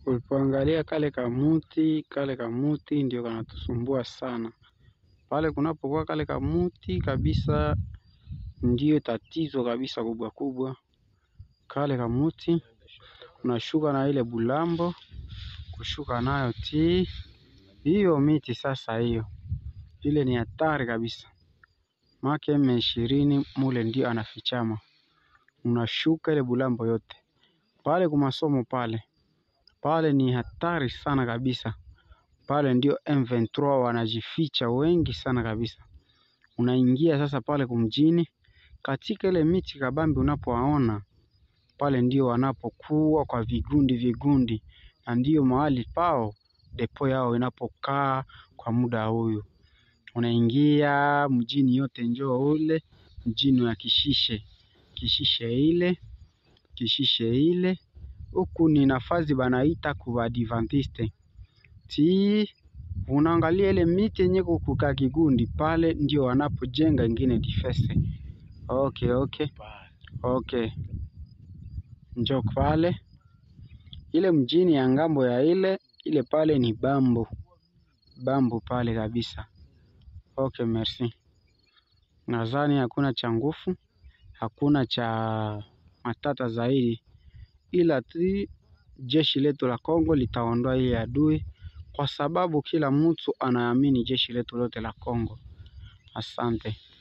Ulipoangalia kale kamuti, kale kamuti ndio kanatusumbua sana pale kunapokuwa kale kamuti kabisa, ndiyo tatizo kabisa kubwa kubwa. Kale kamuti unashuka na ile bulambo, kushuka nayo ti hiyo miti sasa, hiyo ile ni hatari kabisa, make eme ishirini mule ndio anafichama, unashuka ile bulambo yote pale kumasomo pale pale ni hatari sana kabisa. Pale ndio M23 wanajificha wengi sana kabisa. Unaingia sasa pale kumjini, katika ile miti kabambi unapowaona pale, ndio wanapokuwa kwa vigundi vigundi, na ndio mahali pao depo yao inapokaa kwa muda huyu. Unaingia mjini yote, njoo ule mjini wa Kishishe, Kishishe ile Kishishe ile huku ni nafasi banaita kubadivantiste ti unaangalia ile miti yenye kukuka kigundi pale, ndio wanapojenga ingine difese. Okay, okay, okay, njo pale ile mjini ya ngambo ya ile ile pale ni bambu bambu pale kabisa. Okay, merci. Nadhani hakuna cha nguvu, hakuna cha matata zaidi, ila tu jeshi letu la Kongo litaondoa ile adui, kwa sababu kila mtu anaamini jeshi letu lote la Kongo. Asante.